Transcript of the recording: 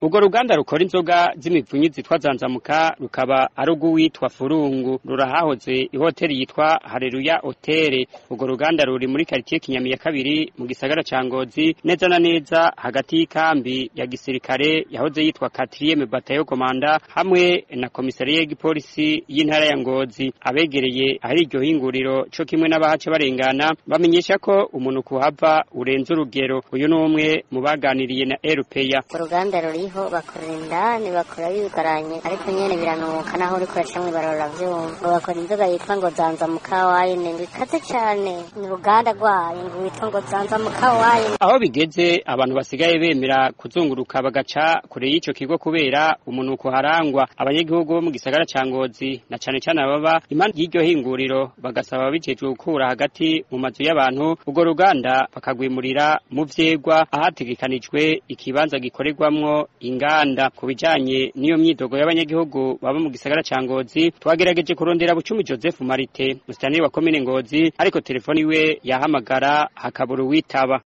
urwo ruganda rukora inzoga z'imipfunyi zitwa zanzamuka rukaba ari urw'uwitwa furungu rurahahoze ihoteli yitwa hareruya hotere urwo ruganda ruri muri karitiye kinyami ya kabiri mu gisagara ca ngozi neza na neza hagati y'ikambi ya gisirikare yahoze yitwa katriyeme batayo komanda hamwe na komisariya y'igipolisi y'intara ya ngozi abegereye ahari iryo hinguriro co kimwe n'abahaca barengana bamenyesha ko umuntu kuhava urenze urugero uyu ni umwe mu baganiriye na erupeya uruganda ruriho bakorera indani bakora bigaranye ariko nyene biranuka naho uriko uracamwe barora vyumva ngo bakora inzoga yitwa ngo zanza mukawayine ngo ikaze cane ni uruganda rwayo ngo witwa ngo zanza mukawayine aho bigeze abantu basigaye bemera kuzunguruka bagaca kure y'ico kigo kubera umunuko harangwa abanyagihugu bo mu gisagara ca ngozi na cane cane ababa impande y'iryo hinguriro bagasaba ababijejwe gukura hagati mu mazu y'abantu urwo ruganda bakagwimurira mu vyegwa ahategekanijwe ikibanza gikorerwamwo inganda ku bijanye n'iyo myidogo y'abanyagihugu baba mu gisagara ca ngozi twagerageje kurondera bucumi joseph marite musitanteri wa komine ngozi ariko telefoni iwe yahamagara hakabura uwitaba